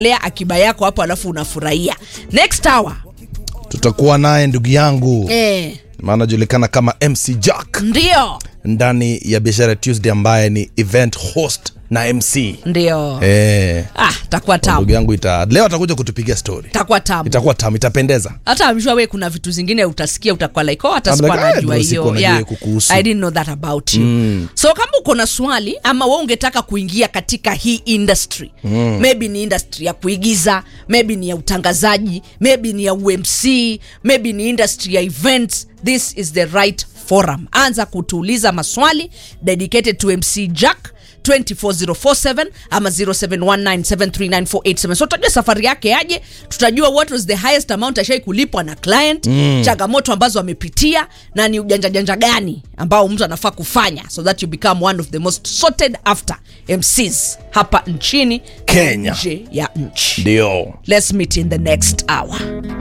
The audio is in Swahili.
lea akiba yako hapo alafu unafurahia next hour tutakuwa naye ndugu yangu eh, maana julikana kama mc jack ndio ndani ya biashara tuesday ambaye ni event host na mc ndio eh, ah, takuwa ndugu tamu yangu ita, leo atakuja kutupigia story takuwa tamu itakuwa tamu itapendeza hata amshua we kuna vitu zingine utasikia utakuwa like oh, hata I'm sikuwa like, ah, najua bro, sikuwa hiyo najua yeah, hiyo kukuhusu. I didn't know that about you mm. so kama uko na swali ama we ungetaka kuingia katika hii industry mm. maybe ni industry ya kuigiza maybe ni ya utangazaji maybe ni ya umc maybe ni industry ya events this is the right forum anza kutuuliza maswali dedicated to mc jack 24047 ama 0719739487 so tutajua safari yake aje tutajua what was the highest amount ashai kulipwa na client mm. changamoto ambazo amepitia na ni ujanja janja gani ambao mtu anafaa kufanya so that you become one of the most sorted after mcs hapa nchini Kenya. nje ya nchi ndio let's meet in the next hour